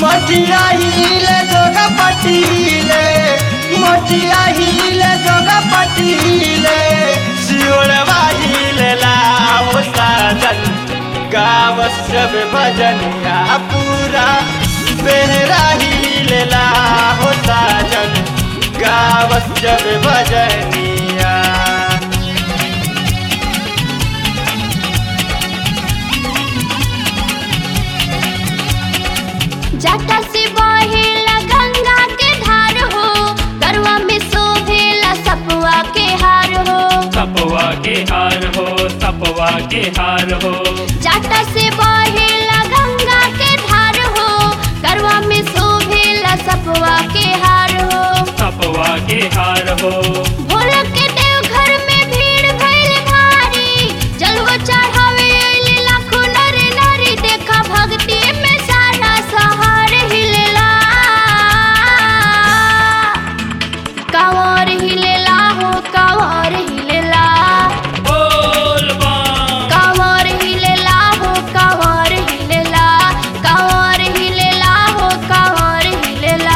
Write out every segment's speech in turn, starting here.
मोटिया हिले जोगा पटीले मोटिया हिले जोगा पटीले सियोड़वा हिले लाओ साजन गाव सब भजनिया पूरा बेहरा हिले लाओ साजन गाव सब भजनिया जटा से बहेला गंगा के धार हो गरवा में शोभेला सपवा के हार हो सपवा के हार हो सपवा के हार हो जटा से बहेला गंगा के धार हो गरवा में शोभेला सपवा के हार हो सपवा के हार हो भोला के देव घर में भीड़ भइल भारी जलवा चढ़ावे अइले लाखों नर नारी देखा भक्ति में सारा सहार हिलेला कांवर हिलेला हो कांवर हिलेला बोल बम कांवर हिलेला हो कांवर हिलेला कांवर हिलेला हो कांवर हिलेला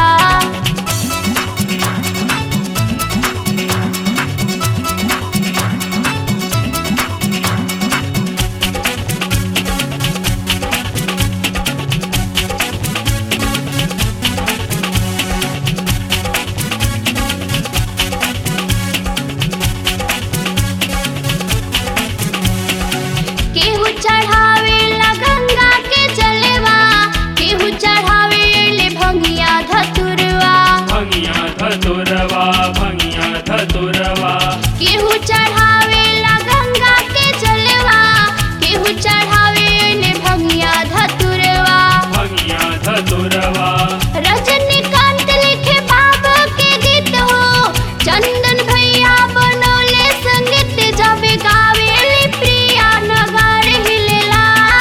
केहू चढ़ावे ला गंगा के जलवा केहू चढ़ावे ले भंगिया धतुरवा भंगिया धतुरवा भंगिया धतुरवा केहू चढ़ावे ला गंगा के जलवा केहू चढ़ावे ले भंगिया धतुरवा भंगिया धतुरवा रजनीकांत लिखे बाबा के गीत हो चंदन भैया बनौले संगीत जब गावेली प्रिया नगर हिलेला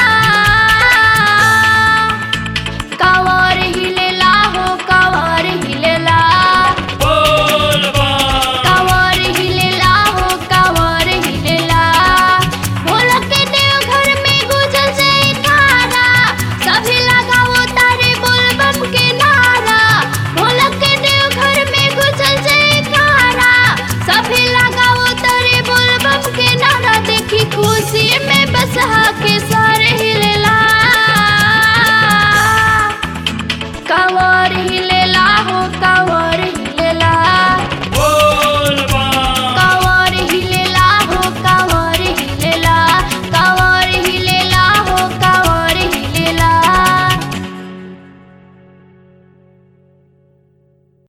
कांवर हिलेला हो कांवर हिलेला बोल बम कांवर हिलेला हो कांवर हिलेला भोला के देव घर में गुजर जयकारा सभी लगाओ तारे बोल बम के नारा भोला के देव घर में गुजर जयकारा सभी लगाओ तारे बोल बम के नारा देखी खुशी में बसहा के सारे हिलेला कांवर हिले